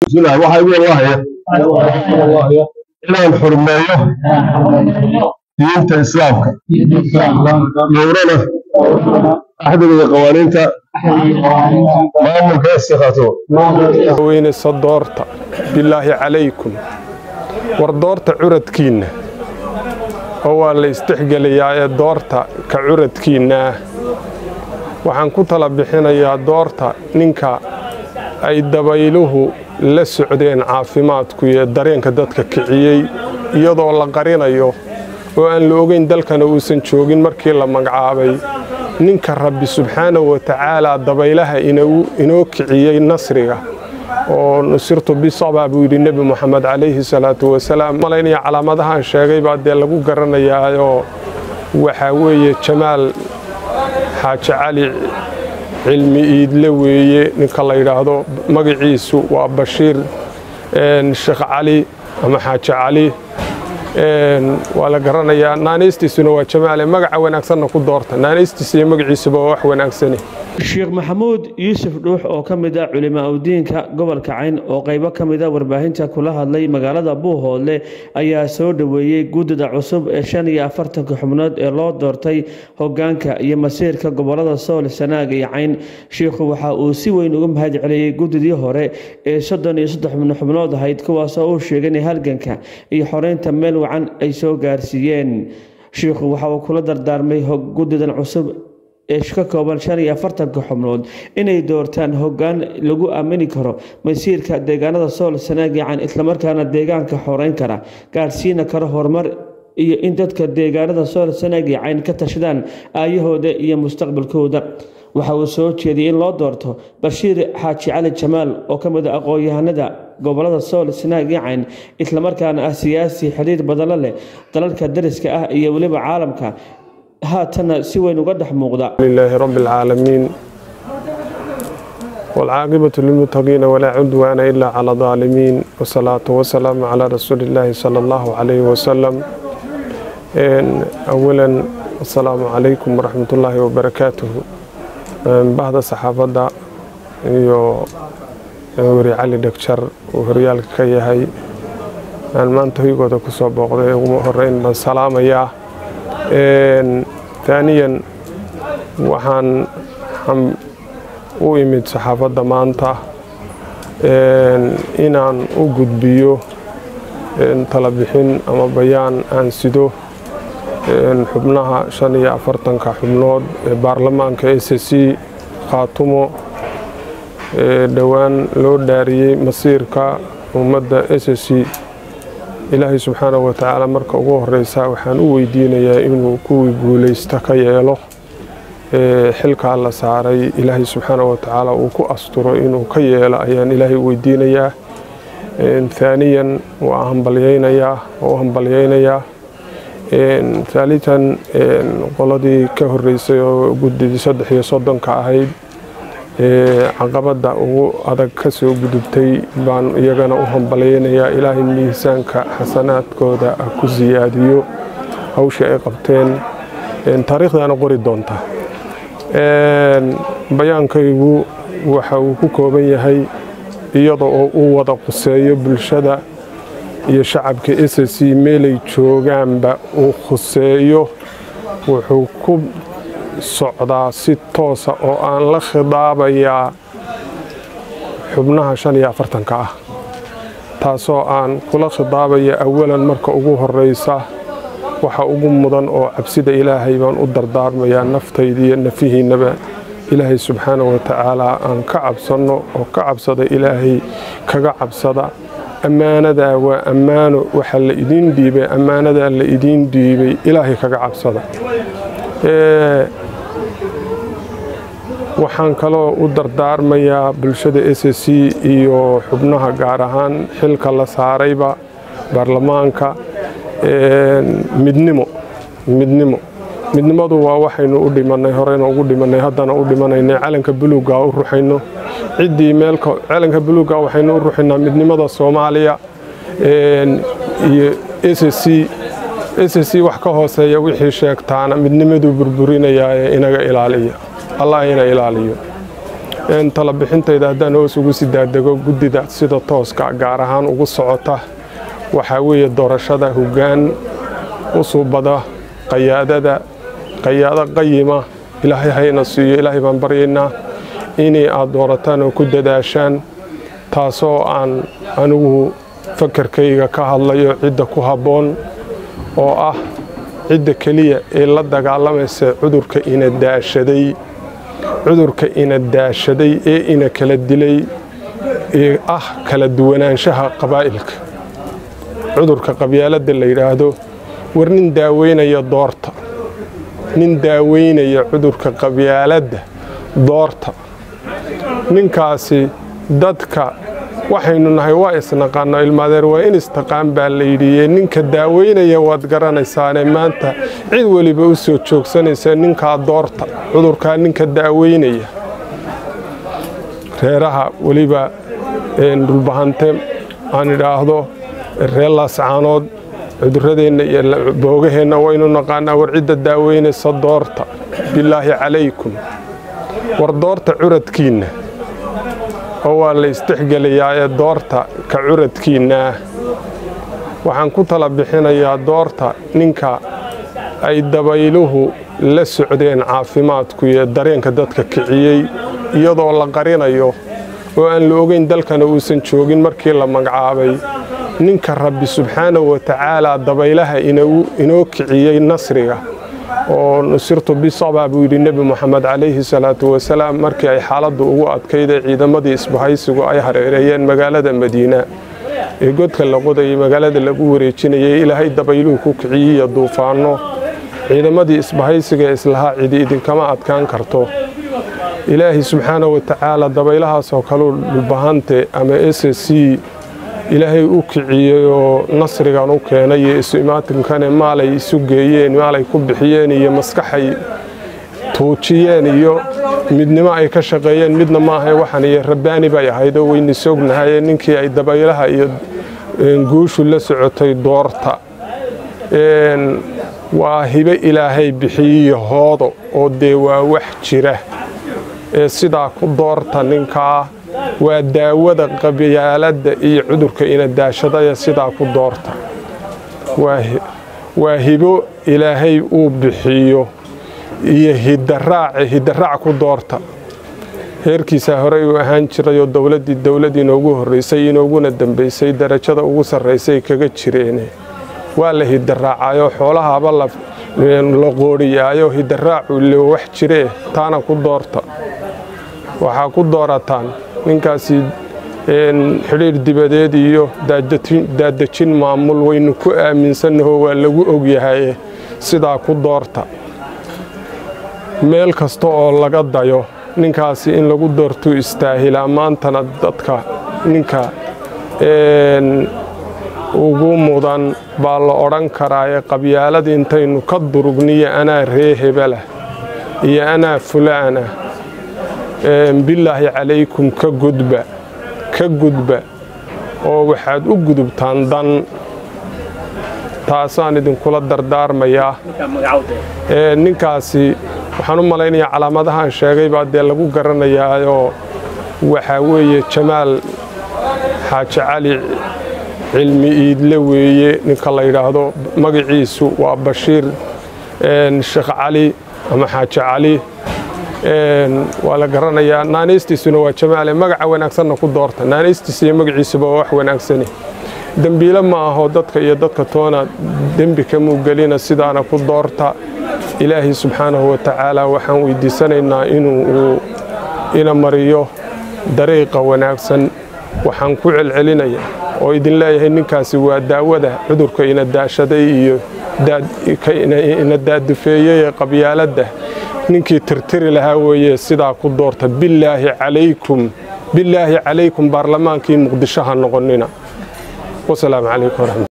bismillahi waxaa igu wallahaya inaan xurmeeyo diinta islaamka dhowrana axdiga iyo qawaaniinta maamulka istikaato weynaysa doorta bilaahi calaykum war doorta curadkiinna oo waa la istixgelayaa ee doorta ka curadkiinnaah waxaan ku tala bixinayaa doorta ninka ay dabayluhu la socdeen caafimaadku iyo dareenka dadka kiciyey iyadoo la qarinayo oo aan la ogeyn dalkana uusan joogin markii la magacaabay ninka rabbi subxaanahu wa tacaalaa dabaylaha inoo kiciyey nasriga oo nusirtu bisaba buu yidhi nebi moxamed calayhi salaatu wasalaam malaynaya calaamadahaan sheegay baa dee lagu garanayaayoo waxaa weeye jamaal xaaji cali cilmi iidle weeye ninka la yidhaahdo magaciisu waa bashiir sheekh cali ama xaaji cali waa la garanayaa naanaystiisuna waa jamaale magaca wanaagsanna ku doorta naanaystiisa iyo magaciisuba waa wax wanaagsani sheekh maxamuud yuusuf dhuux oo ka mid ah culimaa udiinka gobolka cayn oo qaybo ka mid a warbaahinta kula hadlay magaalada buuhoodle ayaa soo dhoweeyey guddida cusub ee shan iyo afartanka xubnood ee loo doortay hogaanka iyo masiirka gobolada sool sanaag iyo cayn sheikhu waxa uu si weyn uga mahad celiyey guddidii hore ee soddon iyo saddex xubnood ahayd kuwaasoo uu sheegay in halganka iyo xoreynta meel wacan ay soo gaarsiiyeen sheikhu waxa uu kula dardaarmay guddidan cusub ee ka kooban shan iyo afartanka xubnood inay doortaan hogaan lagu aamini karo masiirka deegaanada sool sanaagican islamarkaana deegaanka xoreyn kara gaarsiina karo horumar iyo in dadka deegaanada sool sanaagicayn ka tashadaan aayahooda iyo mustaqbalkooda waxa uu soo jeediyey in loo doorto bashiir xaaji cali jamaal oo ka mid a aqoon-yahanada gobolada sool sanaagicayn islamarkaana ah siyaasi xiriir badano leh dalalka dariska ah iyo weliba caalamka haatana si weyn uga dhex muuqda لله رب العالمين والعاقبة للمتقين ولا عدوان إلا على الظالمين والصلاة والسلام على رسول الله صلى الله عليه وسلم إن أولا السلام عليكم ورحمة الله وبركاته بعد صحافة iyo weri cali dhegjar uu horyaalka ka yahay aan maanta hoygooda ku soo booqday ugu horeyn baan salaamayaa taaniyan waxaan u imid saxaafadda maanta inaan u gudbiyo talabixin ama bayaan aan sido xubnaha shan iyo afartanka xubnood ee baarlamaanka s c khaatumo dhowaan loo dhaariyey masiirka ummadda s c ilaahay subxaanahu wa tacaala marka ugu horeysa waxaan u weydiinayaa inuu kuwii guulaysta ka yeelo xilkaa la saaray ilaahay subxaanahu wa tacaala uu ku asturo inuu ka yeelo ayaan ilaahay u weydiinayaa haaniyan waa hambalyaynayaa oo u hambalyaynayaa haalitan qoladii ka horeysay oo guddidii saddex iyo soddonka ahayd caqabadda ugu adag ka soo gudubtay baan iyagana u hambalyaynayaa ilaahay miisaanka xasanaadkooda ku siyaadiyo hawshii ay qabteen taariikhdaana qori doonta bayaankaygu waxa uu ku kooban yahay iyada oo uu wada quseeyo bulshada iyo shacabka s c meelay joogaanba uu khuseeyo wuxuu ku socdaa si toosa oo aan la khidaabayaa xubnaha shan iyo afartanka ah taasoo aan kula khidaabaya awalan marka ugu horeysa waxa ugu mudan oo cabsida ilaahay baan u dardaarmayaa naftaydiiyo nafihiinnaba ilaahay subxaanahu wa tacaalaa aan ka cabsanno oo ka cabsada ilaahay kaga cabsada ammaanadaa waa ammaano waxaa la idiin dhiibay ammaanadaa la idiin dhiibay ilaahay kaga cabsada waxaan kaloo u dardaarmayaa bulshada s c iyo xubnaha gaar ahaan xilka la saarayba baarlamaanka midnimo midnimo midnimadu waa waxaynu u dhimanay horeyna ugu dhimanay haddana u dhimanaynay calanka buluuga u ruxayno ciddii meelka calanka buluuga waxaynu u ruxaynaa midnimada soomaaliya iyo s c s c wax ka hooseeya wixii sheegtaana midnimaduu burburinayaa ee inaga ilaaliya allah ina ilaaliyo talabixintayda haddaan hoos ugu sii daadego guddida sida tooska gaar ahaan ugu socota waxaa weeye doorashada hoggaan u suubada qayaadada qayaado qayima ilaahay hayna siiyo ilaahay baan baryaynaa inay aad doorataan oo ku dadaashaan taasoo aan anigu fakarkayga ka hadlayo cidda ku habboon oo ah cidda keliya ee la dagaalamaysa cudurka ina daashaday cudurka ina daashaday ee ina kala dilay ee ah kala duwanaanshaha qabaa'ilka cudurka qabyaaladda la yidhaahdo war nin daaweynaya doorta nin daaweynaya cudurka qabyaaladda doorta ninkaasi dadka waxaynu nahay waa isnaqaano ilmaadeer waa in istaqaan baa la yidhiye ninka daaweynaya waad garanaysaane maanta cid weliba u soo joogsanaysa ninkaa doorta cudurkaa ninka daaweynaya reeraha weliba dhulbahante aan idhaahdo reer laascaanood cuduradeenna iyo boogaheenna waynu naqaanaa war cidda daaweynaysa doorta bilaahi calaykum war doorta curadkiinna oo waa la istixgelayaa ee doorta ka curadkiinnaah waxaan ku tala bixinayaa doorta ninka ay dabayluhu la socdeen caafimaadku iyo dareenka dadka kiciyey iyadoo la qarinayo oo aan la ogeyn dalkana uusan joogin markii la magacaabay ninka rabbi subxaanahu wa tacaalaa dabaylaha inoo kiciyey nasriga oo nusirtu bisaba buu yidhi nebi moxamed calayhi salaatu wasalaam markii ay xaaladdu ugu adkayd ee ciidamadii isbahaysigu ay hareereeyeen magaalada madiina ee godka la qodayay magaalada lagu wareejinayay ilaahay dabayluhu ku kiciyey iyo duufaanno ciidamadii isbahaysiga ee islahaa cidi idinkama adkaan karto ilaahay subxaanahu wa tacaala dabaylahaasoo kaleu dhulbahante ama s c ilaahay u kiciyey oo nasrigan u keenay iyo isu imaatinkane maalay isu geeyeen maalay ku bixiyeen iyo maskaxay tuujiyeen iyo midnimo ay ka shaqeeyeen midna maaha waxan iyo rabbaani bay ahaydoo weyni soognahaye ninkii ay dabaylaha iyo guushu la socotay doorta waa hibe ilaahay bixiyiyo hoodo oo dee waa wax jira ee sidaa ku doorta ninkaa waa daawada qabyaaladda iyo cudurka ina daashadaya sidaa ku doorta waa hibo ilaahay uu bixiyo iyo hidaraace hidaraac ku doorta heerkiisaa horey uu ahaan jirayoo dowladdii dowladdii inoogu horraysay inooguna dambaysay darajada ugu sarraysay kaga jireene waa la hidaraacayo xoolahaaba la qooriyaayo hidaraacu le wax jiree taana ku doorta waxaa ku doorataan ninkaasi xidhiir dibadeed iyo daadejin maamul waynu ku aaminsannaho waa lagu ogyahaye sidaa ku doorta meel kasta oo laga dayo ninkaasi in lagu doortuu istaahilaa maantana dadka ninka ugu mudan baa la odhan karaaye qabyaalada intaynu ka durugniyo anaa ree hebelah iyo anaa fulaana bilaahi calaykum ka gudba ka gudba oo waxaad u gudubtaan dan taasaan idinkula dardaarmayaa ninkaasi waxaan u malaynayaa calaamadahaan sheegay baa dee lagu garanayaayoo waxaa weeye jamaal xaaji cali cilmi iidle weeye ninka la yidhaahdo magaciisu waa bashiir sheekh cali ama xaaji cali waa la garanayaa naanaystiisuna waa jamaale magaca wanaagsanna ku doorta naanaystiisa iyo magaciisuba waa wax wanaagsani dembiile ma aho dadka iyo dadka toona dembi kamuu gelina sidaana ku doorta ilaahay subxaanahu wa tacaala waxaan weydiisanaynaa inuu ina mariyo dariiqa wanaagsan waxaan ku celcelinaya oo idin leeyahay ninkaasi waa daawada cudurka ina daashaday iyo ina daadufeeyey ee qabyaaladda ninkii tirtiri lahaa weeye sidaa ku doorta bilaahi calaykum bilaahi calaykum baarlamaankii muqdisho ha noqonina wasalaamu calaykum waraxmat